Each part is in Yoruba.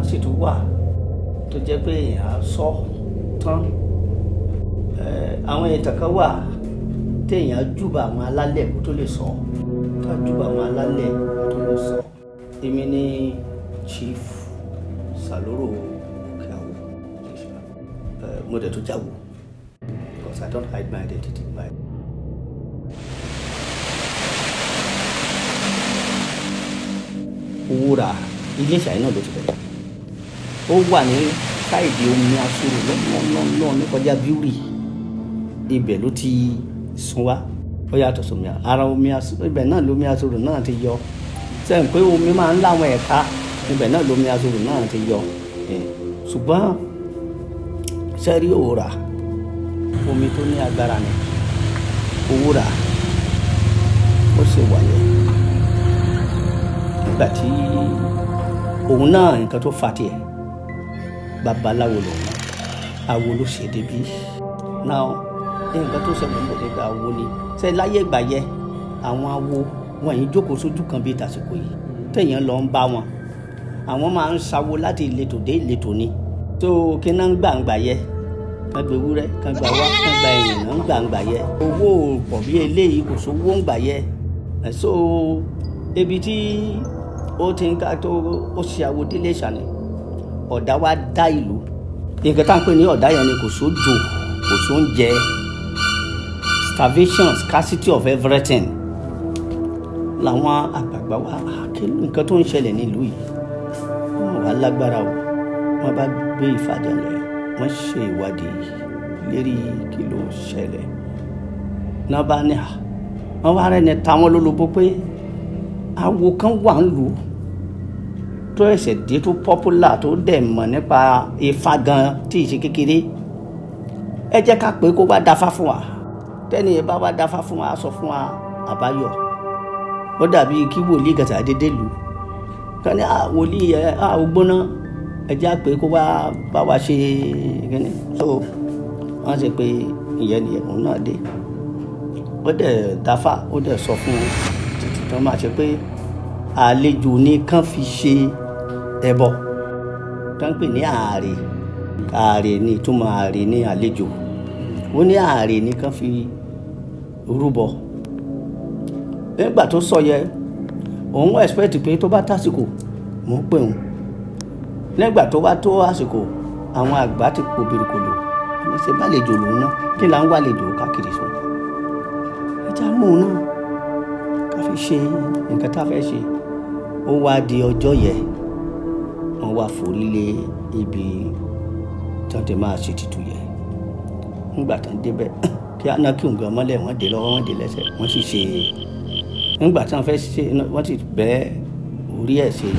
sì tún wà tó jẹ́ pé èèyàn á sọ tán àwọn ìtàn kan wà téèyàn júbà àwọn alálẹ̀ kó tó lè sọ ká júbà àwọn alálẹ̀ kó tó lè sọ èmi ní chief saloro okeawo mo dẹ̀ tó jáwó because i don't hide my identity my. wúrà iléeṣẹ́ yìí náà ló ti bẹ̀rẹ̀ ó wà ní káìdì omi asoro lọ́nà ní kọjá bíúrì ibẹ̀ ló ti sun wá ó yàtọ̀ sómi ara omi asoro ibẹ̀ náà lómi asoro náà ti yọ sẹ́yìn pé omi máa ń láwọn ẹ̀ka ibẹ̀ náà lómi asoro náà ti yọ ṣùgbọ́n sẹ́rí òwúrà omi tó ní agbára ni òwúrà ó ṣe wáyé nígbà tí òun náà nǹkan tó fa tiẹ̀ babaláwo lòun awo ló ṣe débi náà nǹkan tó ṣẹlẹ̀ nígbà tí awo ni ṣe láyé ìgbà yẹ àwọn awo wọn yìí jókòó sójú kan bíi tàsìkò yìí téèyàn lọ ń bá wọn àwọn máa ń sawo láti ìletò dé ìletò ni tó kíná ń gbàǹgbà yẹ kan gba ewúrẹ́ kan gba wá kan gba ẹ̀yìn náà ń gbàǹgbà yẹ owó pọ̀ bí eléyìí kò sówó ń gbà yẹ ẹ̀ so ebi tí ó ti ń ká tó ó ṣe àwòdélé ṣàní ọ̀dà wa dá ìlú nǹkan tá à ń pè ní ọ̀dà yẹn ni kò sójò kò sóúnjẹ starvation scarcity of everything làwọn àgbààgbà wa àkínú nǹkan tó ń ṣẹlẹ̀ nílùú yìí wọn wà lágbára o wọn bá gbé ìfàjàlẹ̀ wọn ṣe ìwádìí lérí kí ló ṣẹlẹ̀ náà bá ní à wọn wá rẹ́ni táwọn lólobó pé awo kan wà ń lù ú tó ẹsẹ̀ dé tó popular tó dẹ̀ mọ̀ nípa ifá gan tí ì ṣe kékeré ẹ jẹ́ ká pé kó wá dáfá fún wa tẹ́ni ẹ bá wá dáfá fún wa sọ fún wa àbáyọ ó dàbí kí wòlíì gàtà dédé lù ká ní wòlíì ẹ á ò gbóná ẹ jẹ́ pé kó wá bá wa ṣe kíni so wọ́n ṣe pé ìyẹn nìyẹn òun náà dé ó dẹ̀ dáfá ó dẹ̀ sọ fún títí tó máa ṣe pé àlejò ní kán fi ṣe ẹbọ tó ń pè ní ààrẹ ààrẹ ní ìtumọ̀ ààrẹ ní àlejò ó ní ààrẹ ní kán fi rúbọ nígbà tó sọ yẹ òun wá expect pé tó bá tásìkò mò ń pè òun nígbà tó bá tó àsìkò àwọn àgbà ti po birikolo ní ṣe bálejò lòun náà kí là ń wá àlejò káàkiri sùn ẹja mú un náà ká fi ṣe nǹkan tá a fẹ́ ṣe ó wá di ọjọ́ yẹn wọ́n wá forí lé ibi tí wọ́n ti máa ṣe tutù yẹn nígbà tí wọ́n débẹ̀ kí aná kí nǹkan mọ́lẹ̀ wọ́n dé lọ́wọ́ wọ́n dé lẹ́sẹ̀ wọ́n sì ṣe nígbà tí wọ́n fẹ́ ṣe wọ́n sì bẹ́ orí ẹ̀ ṣe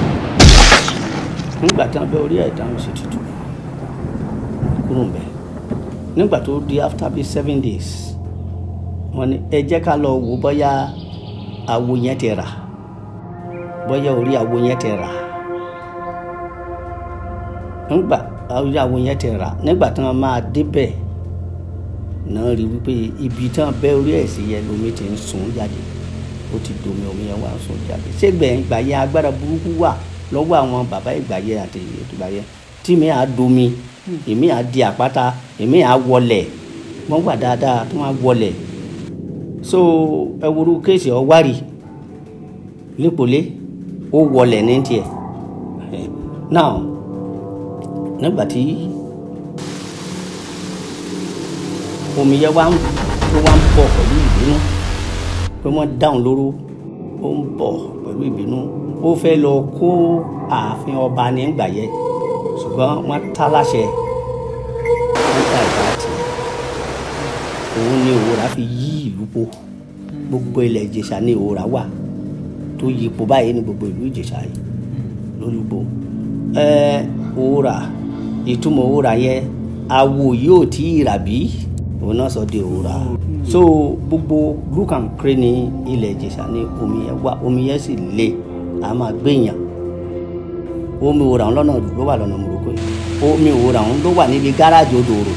nígbà tí wọ́n bẹ́ orí ẹ̀ dáhùn ṣe tutù kúrò ń bẹ̀ nígbà tó di after bíi seven days wọ́n ní ẹ jẹ́ ká lọ wò bóyá awo yẹn ti rà bóyá orí awo yẹn ti rà nígbà orí awo yẹn ti rà nígbà tí wọn máa débẹ̀ náà rí wípé ibi tí wọn bẹ́ orí ẹ̀ sí yẹn lomi ti ń sun jáde ó ti domi omi yẹn wà ń sun jáde ṣégbẹ ìgbà yẹn agbára burúkú wà lọ́wọ́ àwọn bàbá ìgbà yẹn àti ìgbà yẹn tí mi à domi èmi à di àpáta èmi à wọlẹ̀ wọ́n wà dáadáa tí wọ́n á wọlẹ̀ so ẹwúrú kéèsì ọwárì lépolé ó wọlẹ̀ ní tiẹ̀ now nígbà tí omi yẹn wá ń tó wá ń bọ̀ pẹ̀lú ìbínú pé wọ́n dáhùn lóró ó ń bọ̀ pẹ̀lú ìbínú ó fẹ́ lọ kó ààfin ọba nígbà yẹn ṣùgbọ́n wọ́n tá láṣẹ wọ́n dá ìbá tì òun ni òwúrà fi yí ìlú po gbogbo ilẹ̀ ìjẹ̀ṣà ni òwúrà wà tó yí ipò báyìí ní gbogbo ìlú ìjẹ̀ṣà yìí lólúgbò ẹ òwúrà ìtumọ̀ òwúrà yẹn awo yóò tí ì rà bí òun náà sọ di òwúrà so gbogbo look and pray ní ilẹ̀ ìjẹ̀ṣà ní omi yẹn wà omi yẹn sì le a máa gbẹ̀yàn omi òwúrà ń lọ́nà ló wà lọ́nà mòrókò yìí omi òwúrà ń ló wà níbi gáràjì odò òrò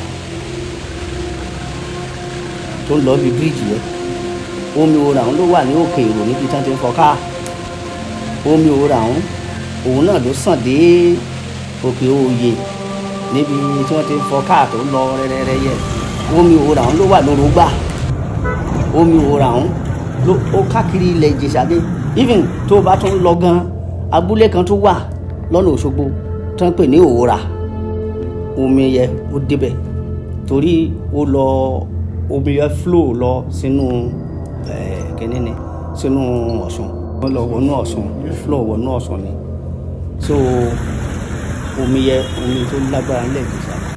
tó ń lọ bí bíríìjì yẹn omi òwúrà ń ló wà ní òkè èrò níbi tí wọ́n ti ń fọ káà omi òwúrà ń òun náà ló sàn dé òkè òye níbi tí wọ́n ti fọ káà tó lọ rẹ́rẹ́rẹ́ yẹ omi òòrà ọ̀hún ló wà lórúgbà omi òòrà ọ̀hún ló ó káàkiri ilẹ̀ ìjẹ̀ṣà dé even tó o bá tún lọ gan abúlé kan tó wà lọ́nà òṣogbo tó ń pè ní òòrà omi yẹ ó débẹ̀ torí ó lọ omi yẹ flow lọ sínú ẹ̀ kíní ni sínú ọ̀ṣun ó lọ wọnú ọ̀ṣun flow wọnú ọ̀ṣun ni so omi yẹ omi tó lágbára ńlẹ̀ ìjẹ̀ṣà